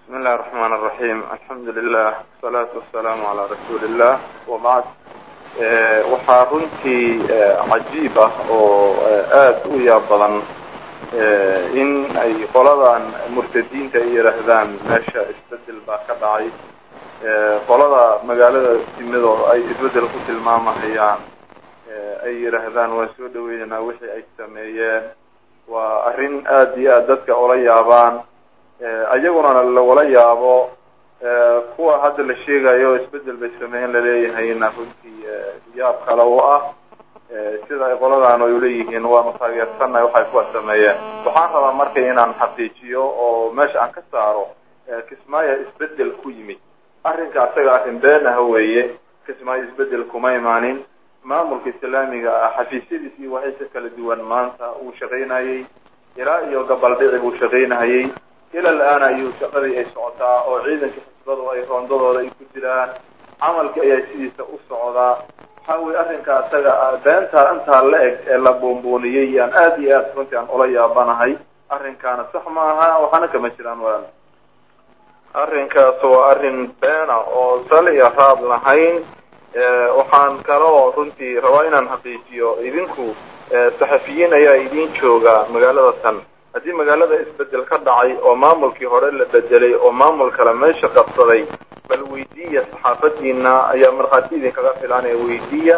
بسم الله الرحمن الرحيم الحمد لله والصلاة والسلام على رسول الله وبعد waxaa runtii cajiib ah oo aada u yaab badan in ay qoladan murtadiinta ay yidhaahdaan meesha isbedel baa ka dhacay qolada magaalada timidoo ay isbedel ku tilmaamahayaan ay yidhaahdaan waan soo dhaweynaynaa wixii ay sameeyeen waa arrin aada iyo aad dadka ula yaabaan ayaguna lagula yaabo kuwa hadda la sheegayo isbedel bay sameeyeen laleeyahayna runtii yaab kale u ah sida ay qoladan ay uleeyihiin waanu taageersannahay waxay kuwa sameeyeen waxaan rabaa marka inaan xaqiijiyo oo meesha aan ka saaro kismaayo isbedel ku yimid arrinka asaga arrin been ah weeye kismaayo isbedel kuma imaanin maamulka islaamiga ah xafiisyadiis iyo waxaysa kala duwan maanta uu shaqaynayey ilaa iyo gabaldhici buu shaqaynahayey ila al-aana ayuu shaqadii ay socotaa oo ciidanka xisbadu ay roondadooda ay ku jiraan camalkii ayaa sidiisa u socdaa waxa weye arrinka asaga beentaa intaa la eg ee la buunbuuniyey aan aada iyo aad runtii aan ula yaabanahay arrinkaana sax ma aha waxaana kama jiraan walaal arrinkaas waa arrin beena oo sal iyo raad lahayn waxaan kaloo runtii rabaa inaan xaqiijiyo idinku saxafiyiin ayaa idin jooga magaalada tan haddii magaalada isbedel ka dhacay oo maamulkii hore la bedelay oo maamul kale meesha qabsaday bal weydiiya saxaafadiina ayaa markhaati idinkaga filanaya weydiiya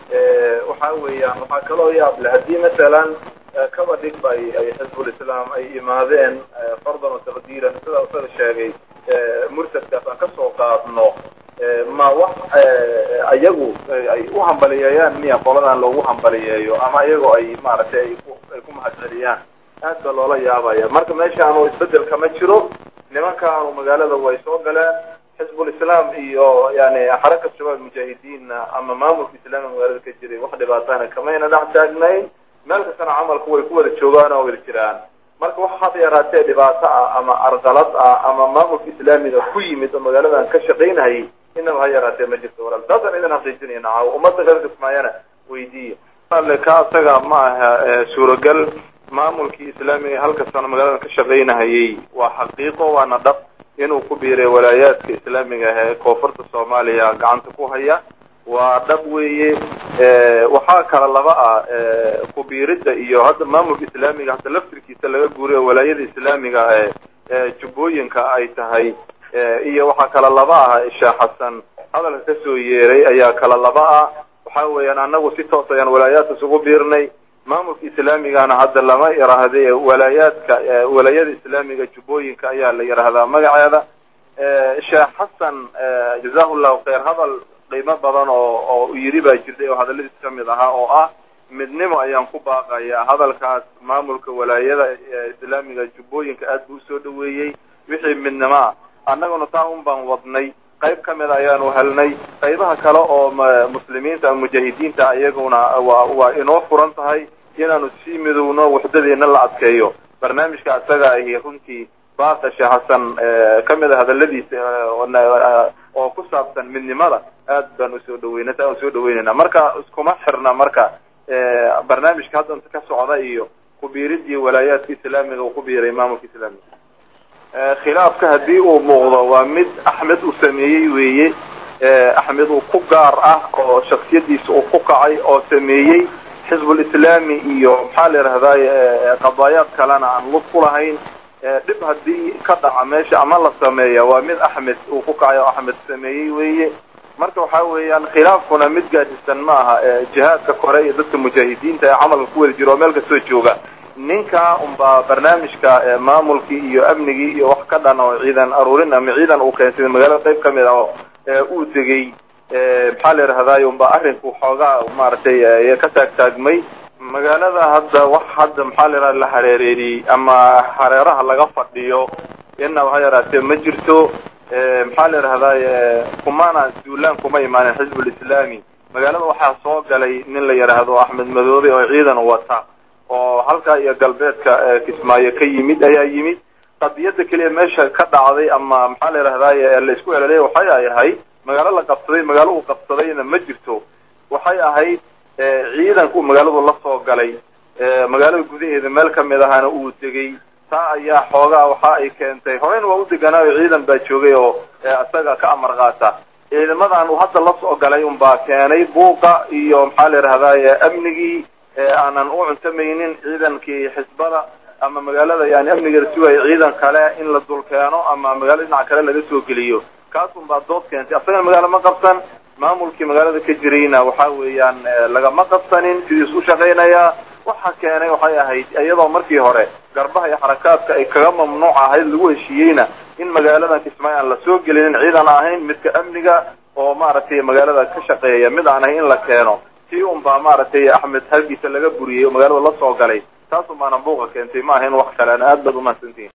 waxa weeyaan waxaa kaloo yaab leh haddii masalan kaba dhigba ay xizbulislaam ay imaadeen fardan wa taqdiiran sida isaga sheegay murtadkaas aan kasoo qaadno ma wax ayagu ay u hambaliyeeyaan miya qoladan loogu hambaliyeeyo ama iyagoo ay maaragtay ay ku ay ku mahadceliyaan aad baa loola yaabaya marka meeshaanu isbedel kama jiro nimankaanu magaalada way soo galeen xizbulislaam iyo yani xaraka shabaab mujaahidiinna ama maamulka islaamiga magaalada ka jiray wax dhibaatana kamayna dhex taagnayn meel kastana camalku way ku wada joogaan oo wada jiraan marka wax had yaraatee dhibaato ah ama arqalad ah ama maamulka islaamiga ku yimid oo magaaladan ka shaqaynayay inaba ha yaraatee ma jirto walaal taasaan idin xaqiijinayna caawo ummadda reer kismaayana weydiiya ka asaga ma aha suuragal maamulkii islaamiga halka sano magaalada ka shaqaynahayay waa xaqiiqo waana dhab inuu ku biiray walaayaadka islaamiga ah ee koonfurta soomaaliya gacanta ku haya waa dhab weeye waxaa kala laba ah kubiiridda iyo hadda maamulka islaamiga hadda laftirkiisa laga guuriyo walaayada islaamiga ee jubbooyinka ay tahay iyo waxaa kala laba ah sheekh xasan hadalka kasoo yeeray ayaa kala laba ah waxa weeyaan anagu si toos ayaan walaayaadkas ugu biirnay maamulka islaamigana hadda lama yiraahde walaayaadka walaayada islaamiga jubbooyinka ayaa la yidhaahdaa magaceeda sheekh xasan jazahu llahu khayr hadal qiimo badan oo oo yiri baa jirtay oo hadalladiis kamid ahaa oo ah midnimo ayaan ku baaqayaa hadalkaas maamulka walaayada islaamiga jubbooyinka aad buu usoo dhaweeyey wixii midnimo ah annaguna taa un baan wadnay qayb ka mid ayaanu helnay qaybaha kale oo muslimiinta mujaahidiinta iyaguna waa waa inoo furan tahay inaanu sii midowno waxdadeena la adkeeyo barnaamijka isaga ahi runtii baasa sheekh xasan kamid a hadaladiisa oo ku saabsan midnimada aad baan usoo dhaweynay taa usoo dhaweynayna marka iskuma xirna marka barnaamijka hadda inta ka socda iyo kubiiridii walaayaadka islaamiga uu ku biiray maamulka islaamiga khilaafka haddii uu muuqdo waa mid axmed uu sameeyey weeye axmed uu ku gaar ah oo shaksiyadiisa uu ku kacay oo sameeyey xizbulislaami iyo maxaa la yidhahdaay qadaayaad kalena aan lug ku lahayn dhib haddii ka dhaca meesha ama la sameeya waa mid axmed uu ku kacay oo axmed sameeyey weeye marka waxa weeyaan khilaafkuna mid gaadisan ma aha jihaadka kore iyo dadka mujaahidiinta ee camalka ku wada jiro oo meel kastoo jooga ninka unbaa barnaamijka maamulkii iyo amnigii iyo wax ka dhan oo ciidan aruurin ama ciidan uu keensaday magaalada qayb kamid ah oo uu tegey maxaa la yidhahdaay unbaa arrinku xoogaa maaragtay ka taagtaagmay magaalada hadda wax hadda maxaa la yidhahda la hareereeyey ama hareeraha laga fadhiyo inaba ha yaraatee ma jirto maxaa la yidhahdaay kumana duulaan kuma imaanin xizbulislaami magaalada waxaa soo galay nin la yidhaahdo axmed madoobe oo ciidan wata oo halkaa iyo galbeedka kismaayo ka yimid ayaa yimid qadiyada keliya meesha ka dhacday ama maxaa la yidhahdaay la isku elaleya waxay ay ahayd magaalo la qabsaday magaalo uu qabsadayna ma jirto waxay ahayd ciidanku magaaladu la soo galay magaalada gudaheeda meel kamid ahana uu tegey taa ayaa xoogaa waxa ay keentay horeyna waa u deganaayo ciidan baa joogay oo isaga ka amar qaata ciidamadan uu hadda la soo galay unbaa keenay buuqa iyo maxaa la yidhahdaye amnigii aanan u cuntamaynin ciidankii xisbada ama magaalada yani amnigeeda sugaya ciidan kale in la dul keeno ama magaalada dhinaca kale laga soo geliyo kaas unbaa dood keentay asagana magaalo ma qabsan maamulkii magaalada ka jirayna waxa weeyaan lagama qabsanin sidiis u shaqaynayaa waxa keenay waxay ahayd iyadoo markii hore garbaha iyo xarakaadka ay kaga mamnuuc ahayd lagu heshiiyeyna in magaaladan kismaayo aan lasoo gelinin ciidan ahayn midka amniga oo maaragtay magaalada ka shaqeeya mid aan ahayn in la keeno tii unbaa maaragtay axmed halkiisa laga buriyey oo magaalada la soo galay taas unbaana buuqa keentay ma ahayn wax kale ana aad baad umahadsantihin